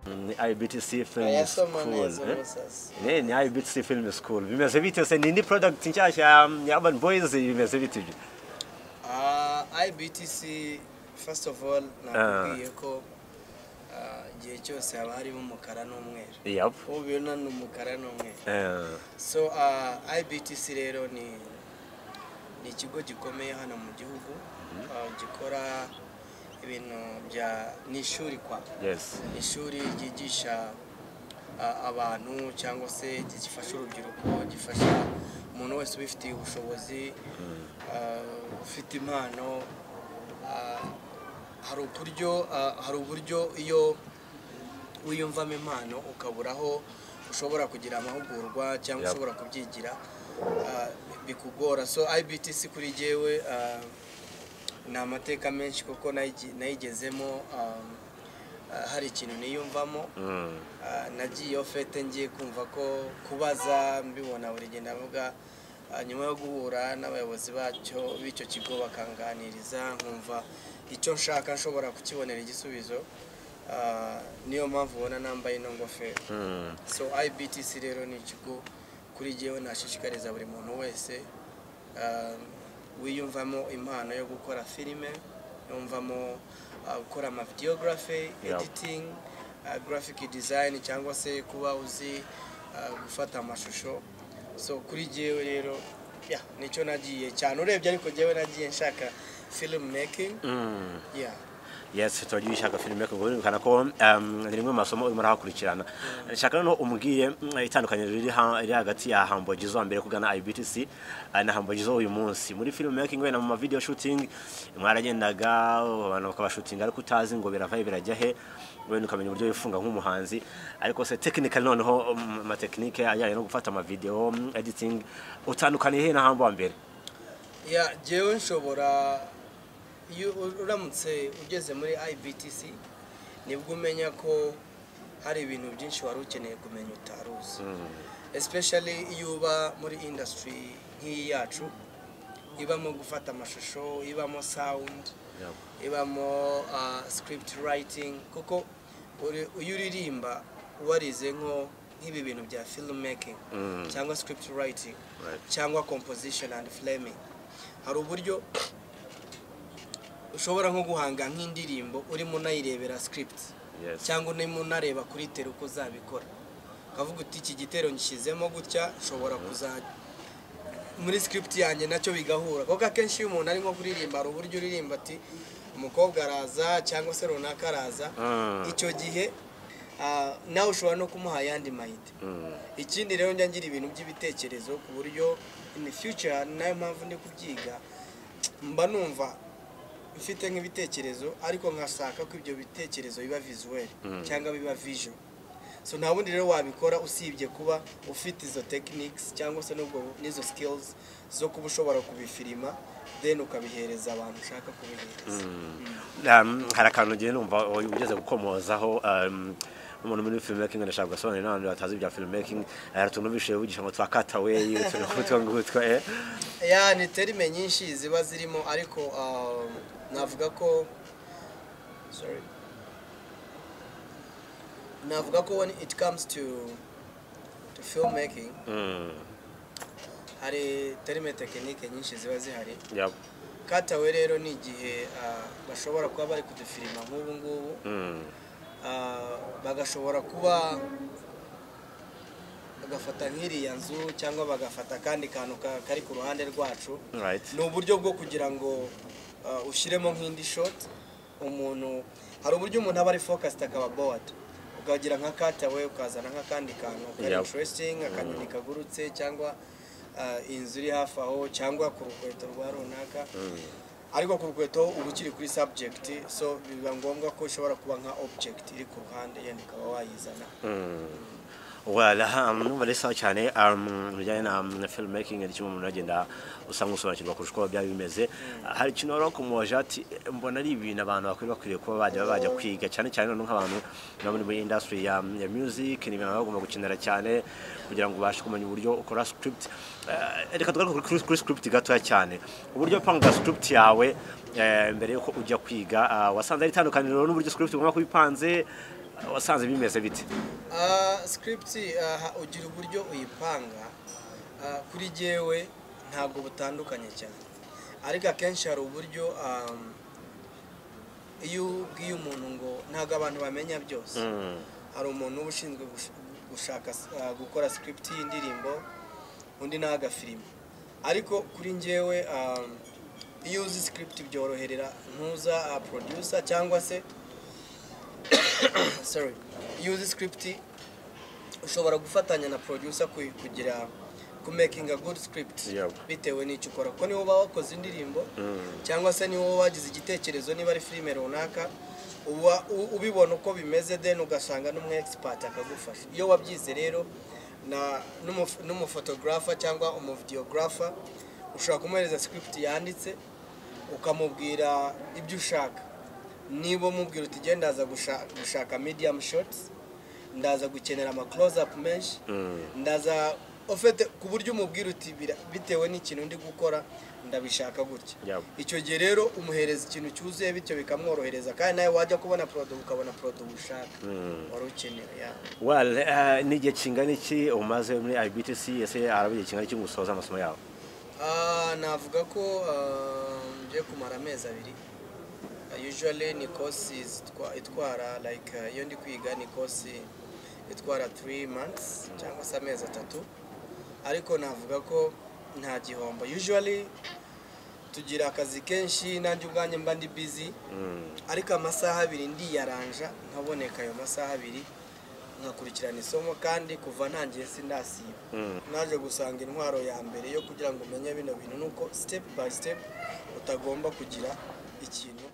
Ni IBTC Film School. eh? musasa Ne, ni IBTC Film School. Bimeze bite se ni ni product nshasha ya- ya Urban Boys bimeze bite ibyo? Ah, ibtc first of all nakubwiye ko ah, igihe cyose haba harimo umukara n'umweru Yep. ubu bibona ni umukara n'umweru Eh, so ah, ibtc rero ni ni ikigo gikomeye hano mu gihugu ah, gikora ibintu bya ni ishuri kwa yes. ni ishuri ryigisha a- abantu cyangwa se gifasha urubyiruko gifasha umuntu wese ubifitiye ubushobozi uh, ufite impano uh, hari uburyo uh, hari uburyo iyo wiyumvamo impano ukabura aho ushobora kugira amahugurwa cyangwa Yep. ushobora kubyigira uh, bikugora so ibtc kuri jyewe uh, ni amateka menshi kuko nayi- nayigezemo um, uh, hari ikintu niyumvamo Mm. Ah, nagiye iyo fete ngiye kumva ko kubaza mbibona buri gihe ndavuga ah, nyuma yo guhura n'abayobozi bacyo b'icyo kigo bakanganiriza nkumva icyo nshaka nshobora kukibonera igisubizo Ah, niyo mpamvu ubona nambaye ino ngofero Mm. so ibtc rero ni ikigo kuri jyewe nashishikariza buri muntu wese ah, wiyumvamo impano yo gukora filime yumvamo ah, gukora ama videography Yeah. editing ah, graphic design cyangwa se kuba uzi ah, gufata amashusho so kuri jyewe rero yeah, nicyo nagiye cyane urebye ariko jyewe nagiye nshaka film making Mm. yeah. Yes, twagiye ushaka filime ko bwerekana ko um, ni rimwe mu masomo urimo arahakurikirana. Nshaka no umbwiye mm, itandukaniro riri ha- riri hagati ya Humble Jizzo wa mbere kugana IBTC eh, na Humble Jizzo uyu munsi. Muri film making we na mu ma video shooting mwaragendaga abantu bakabashutinga ariko utazi ngo biravaye birajya he wenda ukamenya uburyo wifunga nk'umuhanzi ariko se technical noneho mm, ama technique ajyanye no gufata ama video mm, editing utandukaniye he na Humble wa mbere? ya jyewe nshobora iyo u- uramutse ugeze muri ibtc nibwo umenya ko hari ibintu byinshi wari ukeneye kumenya utari uzi especially iyo uba muri industry nk'iyi yacu ibamo gufata amashusho ibamo sound Yeah. ibamo ah, script writing kuko uri- iyo uririmba warize nko nk'ibi bintu bya filmmaking cyangwa script writing Right. cyangwa composition and flaming hari uburyo ushobora nko guhanga nk'indirimbo urimo unayirebera script Yes. cyangwa urimo unareba kuri tele uko uzabikora ukavuga uti iki gitero ngishyizemo gutya nshobora kuzajya muri script yanjye nacyo bigahura kuko akenshi iyo umuntu ari nko kuririmba hari uburyo uririmba ati umukobwa araza cyangwa se runaka araza Mm. icyo gihe ah, nawe ushobora no kumuha ayandi mayite Mm. ikindi rero njya ngira ibintu by'ibitekerezo ku buryo in the future ni nayo mpamvu ndi kubyiga mba numva mfite nk'ibitekerezo ariko nkashaka ko ibyo bitekerezo biba visuel cyangwa biba visual so nta bundi rero wabikora usibye kuba ufite izo techniques cyangwa se n'ubwo n'izo skills zo kuba ushobora kubifirima then ukabihereza abantu ushaka kubihereza Um, hari akantu ngiye numva ugeze gukomozaho um, umuntu muri filmmaking ndashaka gusobanurira n'abantu batazi ibya filmmaking hari utuntu bishoye bugisha ngo twa cutaway utuntu nk'utwo ngutwo eh ya ni terime nyinshi ziba zirimo ariko um, navuga ko sorry navuga ko when it comes to to filmmaking mm. hari terime tekinike nyinshi ziba zihari yep. katawe rero ni igihe uh, bashobora kuba bari kudufirima nk'ubu ngubu mm. Ah, bagashobora kuba bagafata nk'iriya nzu cyangwa bagafata akandi kantu ka- kari ku ruhande rwacu Right. ni uburyo bwo kugira ngo ah, ushyiremo nk'indi shot umuntu hari uburyo umuntu aba ari focused akaba bored ukagira nka katawe ukazana nk'akandi kantu kari Yeah. interesting akanyoni kagurutse cyangwa ah, inzu iri hafi aho cyangwa ku rukweto rwa runaka ariko ku rukweto uba ukiri kuri subject so biba ngombwa ko ishobora kuba nka object iri ku ruhande yenda ukaba wayizana Mm. Well, um, numva ari sawa cyane um, bijyanye na um, filmmaking ni kimwe umuntu agenda usanga usobanukirwa kurusha uko byaba bimeze hari ikintu wari wakumuje ati mbona ari ibintu abantu bakwiye bakwiriye kuba bajya bajya kwiga cyane cyane noneho nk'abantu baba muri muri industry ya, ya music ni ibintu baba bagomba gukenera cyane kugira ngo ubashe kumenya uburyo ukora script Eh, reka tugaruke kuri, kuri script gatoya cyane uburyo upanga script yawe eh, mbere y'uko ujya kwiga ah, wasanze ari itandukaniro n'uburyo script ugomba kubipanze ah, wasanze bimeze bite Ah, script ah, ugira uburyo uyipanga Ah, kuri jyewe ntabwo butandukanye cyane ariko akenshi hari uburyo um, iyo ubwiye umuntu ngo ntabwo abantu bamenya byose Mm. hari umuntu uba ushinzwe gush- gushaka s- ah, gukora script y'indirimbo undi ni agafilime ariko kuri njyewe um, iyo uzi script byoroherera ntuza ah, producer cyangwa se sorry iyo uzi script ushobora gufatanya na producer ku- kugira ku making a good script Yep. bitewe n'icyo ukora kuko niba uba wakoze indirimbo cyangwa se niba wagize igitekerezo niba ari filime runaka uba u- ubibona uko bimeze then ugasanga n'umu expert akagufasha iyo wabyize rero na- n'umuf- n'umufotogarafa cyangwa umuvidiyogarafa ushobora kumuhereza script yanditse ukamubwira ibyo ushaka niba umubwira uti genda ndaza gusha- gushaka medium shots ndaza gukenera ama close up menshi ndaza ufite ku buryo umubwira uti "Bira- bitewe n'ikintu ndi gukora ndabishaka gutya Yep. icyo gihe rero umuhereza ikintu cyuzuye bityo bikamworohereza kandi nawe wajya kubona product ukabona product ushaka wari ukeneye ya Well, eh, ni igihe kingana iki umaze muri IBTC ese haraba igihe kingana iki ngo usoze amasomo yawe Ah, navuga ko ah, ngiye kumara amezi abiri Ah, usually ni kosi zitwa- itwara like ah, iyo ndi kwiga ni kosi itwara 3 months cyangwa se amezi atatu ariko navuga ko nta gihombo usually tugira akazi kenshi nanjye ubwanjye mba ndi busy ariko amasaha abiri ndiyaranja nkaboneka ayo masaha abiri nkakurikirana isomo kandi kuva ntangiye sindasiba naje gusanga intwaro ya mbere yo kugira ngo umenye bino bintu ni uko step by step utagomba kugira ikintu